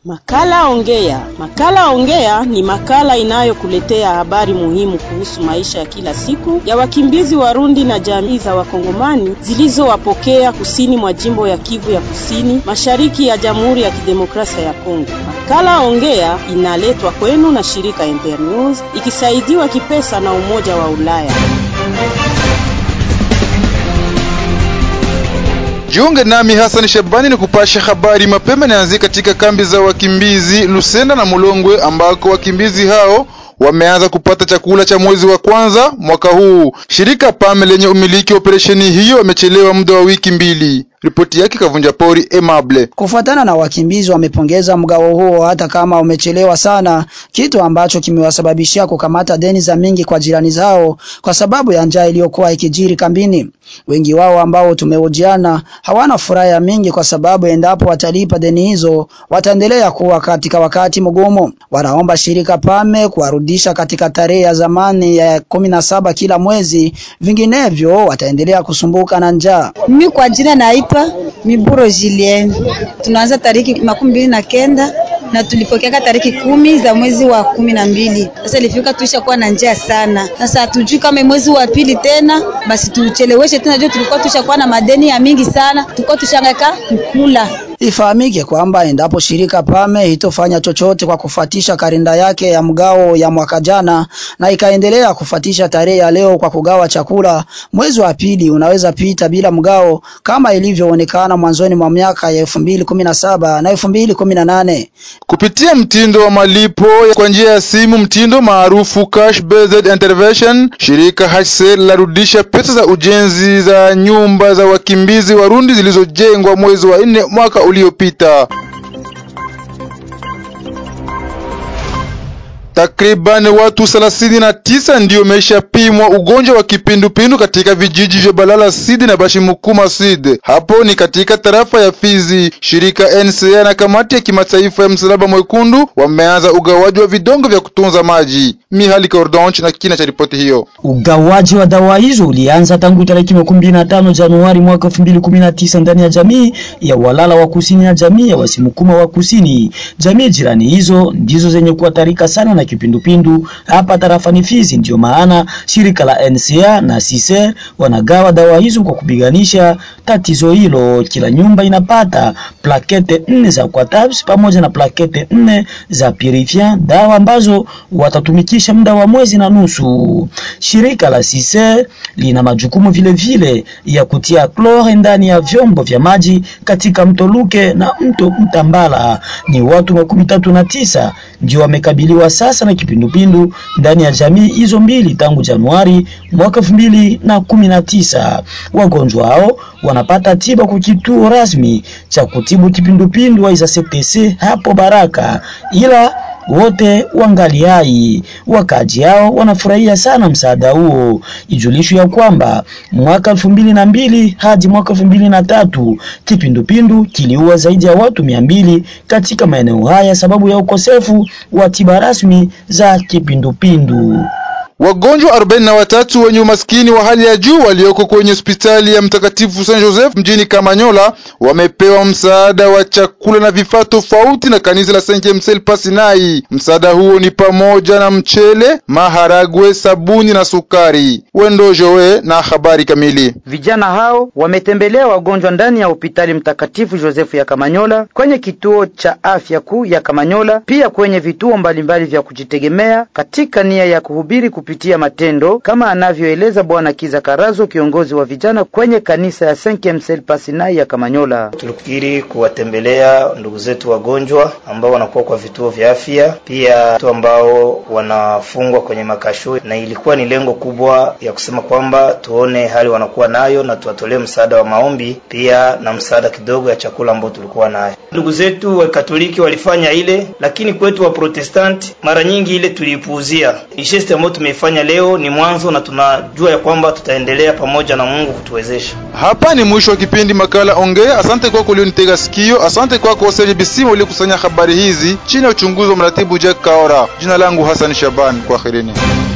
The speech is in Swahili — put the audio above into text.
Makala Ongea. Makala Ongea ni makala inayokuletea habari muhimu kuhusu maisha ya kila siku ya wakimbizi Warundi na jamii za Wakongomani zilizowapokea kusini mwa jimbo ya Kivu ya Kusini, mashariki ya Jamhuri ya Kidemokrasia ya Kongo. Makala Ongea inaletwa kwenu na shirika Internews ikisaidiwa kipesa na Umoja wa Ulaya. Jiunge nami Hassan Shabani ni kupasha habari mapema. Nianzie katika kambi za wakimbizi Lusenda na Mulongwe ambako wakimbizi hao wameanza kupata chakula cha mwezi wa kwanza mwaka huu. Shirika PAM lenye umiliki wa operesheni hiyo wamechelewa muda wa wiki mbili. Ripoti yake Kavunja Pori Emable. Kufuatana na wakimbizi, wamepongeza mgao huo hata kama umechelewa sana, kitu ambacho kimewasababishia kukamata deni za mingi kwa jirani zao kwa sababu ya njaa iliyokuwa ikijiri kambini. Wengi wao ambao tumehojiana hawana furaha ya mingi kwa sababu endapo watalipa deni hizo wataendelea kuwa katika wakati mgumu. Wanaomba shirika PAME kuwarudisha katika tarehe ya zamani ya kumi na saba kila mwezi, vinginevyo wataendelea kusumbuka na njaa. Mimi kwa jina naitwa Miburo Julien. Tunaanza tariki makumi mbili na kenda na tulipokeaka tariki kumi za mwezi wa kumi na mbili. Sasa ilifika tuisha kuwa na njaa sana. Sasa hatujui kama mwezi wa pili tena basi tucheleweshe tena, juu tulikuwa tushakuwa na madeni ya mingi sana, tulikuwa tushangaika kukula. Ifahamike kwamba endapo shirika PAME itofanya chochote kwa kufatisha karinda yake ya mgao ya mwaka jana na ikaendelea kufatisha tarehe ya leo kwa kugawa chakula, mwezi wa pili unaweza pita bila mgao kama ilivyoonekana mwanzoni mwa miaka ya 2017 na 2018. Kupitia mtindo wa malipo kwa njia ya simu, mtindo maarufu cash based intervention, shirika HCR larudisha pesa za ujenzi za nyumba za wakimbizi Warundi zilizojengwa mwezi wa nne mwaka uliopita. Takriban watu thelathini na tisa ndio wameshapimwa ugonjwa wa kipindupindu katika vijiji vya Balala Sud na Bashimukuma Sud. Hapo ni katika tarafa ya Fizi. Shirika NCA na kamati ya kimataifa ya Msalaba Mwekundu wameanza ugawaji wa vidongo vya kutunza maji. Mihali Cordonch na kina cha ripoti hiyo. Ugawaji wa dawa hizo ulianza tangu tarehe makumi mbili na tano Januari mwaka elfu mbili kumi na tisa ndani ya jamii ya Walala wa Kusini na jamii ya Wasimukuma wa Kusini. Jamii jirani hizo ndizo zenye kuathirika sana na kipindupindu hapa tarafani Fizi. Ndio maana shirika la NCA na CICR wanagawa dawa hizo kwa kupiganisha tatizo hilo. Kila nyumba inapata plakete nne za Quatabs pamoja na plakete nne za Purifiant, dawa ambazo watatumikisha muda wa mwezi na nusu. Shirika la CICR lina majukumu vile vile ya kutia klore ndani ya vyombo vya maji katika mto Luke na mto Mtambala. Ni watu makumi tatu na tisa ndio wamekabiliwa sasa na kipindupindu ndani ya jamii hizo mbili tangu Januari mwaka elfu mbili na kumi na tisa. Wagonjwa hao wanapata tiba kwa kituo rasmi cha kutibu kipindupindu wa ISACTC hapo Baraka, ila wote wangali hai. Wakaji hao wanafurahia sana msaada huo. Ijulishwe ya kwamba mwaka elfu mbili na mbili hadi mwaka elfu mbili na tatu kipindupindu kiliua zaidi ya watu mia mbili katika maeneo haya sababu ya ukosefu wa tiba rasmi za kipindupindu. Wagonjwa arobaini na watatu wenye umaskini wa hali ya juu walioko kwenye hospitali ya Mtakatifu Saint Joseph mjini Kamanyola wamepewa msaada wa chakula na vifaa tofauti na kanisa la Saint James Pasinai. Msaada huo ni pamoja na mchele, maharagwe, sabuni na sukari. Wendo Joe na habari kamili. Vijana hao wametembelea wagonjwa ndani ya hospitali Mtakatifu Joseph ya Kamanyola, kwenye kituo cha afya kuu ya Kamanyola, pia kwenye vituo mbalimbali vya kujitegemea katika nia ya kuhubiri kupitia matendo kama anavyoeleza Bwana Kiza Karazo, kiongozi wa vijana kwenye kanisa ya Saint James Pasinai ya Kamanyola. Tulifikiri kuwatembelea ndugu zetu wagonjwa ambao wanakuwa kwa vituo vya afya, pia watu ambao wanafungwa kwenye makasho, na ilikuwa ni lengo kubwa ya kusema kwamba tuone hali wanakuwa nayo na tuwatolee msaada wa maombi, pia na msaada kidogo ya chakula ambao tulikuwa nayo. Ndugu zetu wa Katoliki walifanya ile, lakini kwetu wa Protestanti mara nyingi ile tuliipuuzia. Isheste ambayo tumeifanya leo ni mwanzo, na tunajua ya kwamba tutaendelea pamoja na Mungu kutuwezesha. Hapa ni mwisho wa kipindi makala Ongea. Asante kwako ulionitega sikio. Asante kwako Serge Bisimo uliokusanya habari hizi chini ya uchunguzi wa mratibu Jack Kaora. Jina langu Hassan Shaban, kwaherini.